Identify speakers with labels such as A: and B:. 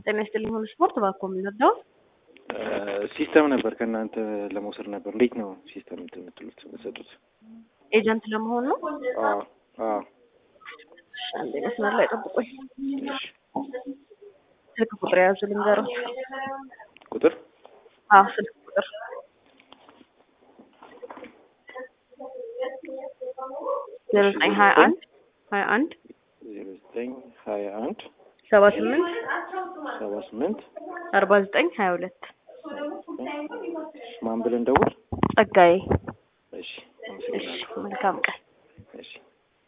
A: ጤና ይስጥልኝ ሁሉ ስፖርት እባክዎ የምንረዳው
B: ሲስተም ነበር ከእናንተ ለመውሰድ ነበር። እንዴት ነው ሲስተም እንትን የምትሉት የምትሰጡት?
A: ኤጀንት ለመሆን ነው።
B: አዎ አዎ።
A: እሺ፣ አንዴ መስመር ላይ ጠብቁኝ።
B: እሺ።
A: ስልክ ቁጥር የያዙ ልንገሮት።
B: ቁጥር
A: አዎ ስልክ ቁጥር ዜሮ ዘጠኝ ሀያ አንድ ሀያ አንድ
B: ዜሮ ዘጠኝ ሀያ አንድ
A: ሰባ ስምንት
B: ሰባ ስምንት
A: አርባ ዘጠኝ ሀያ ሁለት
B: ማን ብለን ደውል?
A: ጸጋዬ።
B: እሺ
A: እሺ መልካም ቀን።